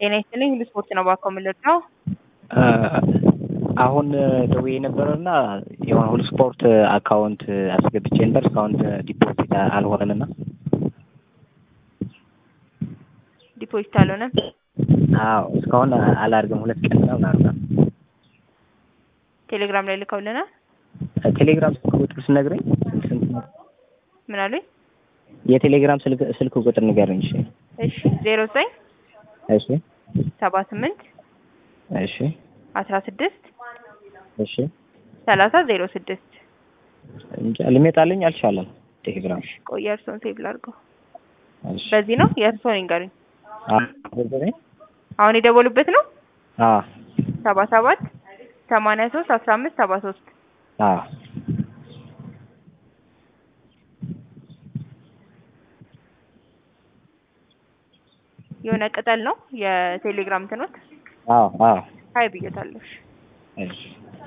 ጤና ይስጥልኝ ሁሉ ስፖርት ነው ባኮ የምልለው። አሁን ደውዬ ነበረና የሆነ ሁሉ ስፖርት አካውንት አስገብቼ ነበር እስካሁን ዲፖዚት አልሆነምና ዲፖዚት አልሆነም። አዎ እስካሁን አላርግም ሁለት ቀን ነው ምናምን ቴሌግራም ላይ ልከውልናል። ቴሌግራም ስልክ ቁጥር ስነግረኝ ስንት ነው? ምን አሉኝ? የቴሌግራም ስልክ ስልክ ቁጥር ንገረኝ። እሺ እሺ ዜሮ ዘጠኝ እሺ ሰባ ስምንት እሺ አስራ ስድስት እሺ ሰላሳ ዜሮ ስድስት እንጃ ሊመጣልኝ አልቻለም። ቴሌግራም ቆይ የእርስዎን ሴቭ ላድርገው። እሺ በዚህ ነው የእርስዎን ይንገሩኝ። አ በዚህ አሁን የደወሉበት ነው አ ሰባ ሰባት ሰማንያ ሶስት አስራ አምስት ሰባ ሶስት አ የሆነ ቅጠል ነው የቴሌግራም እንትኖት አዎ አዎ ሀይ ብዬታለሁ። እሺ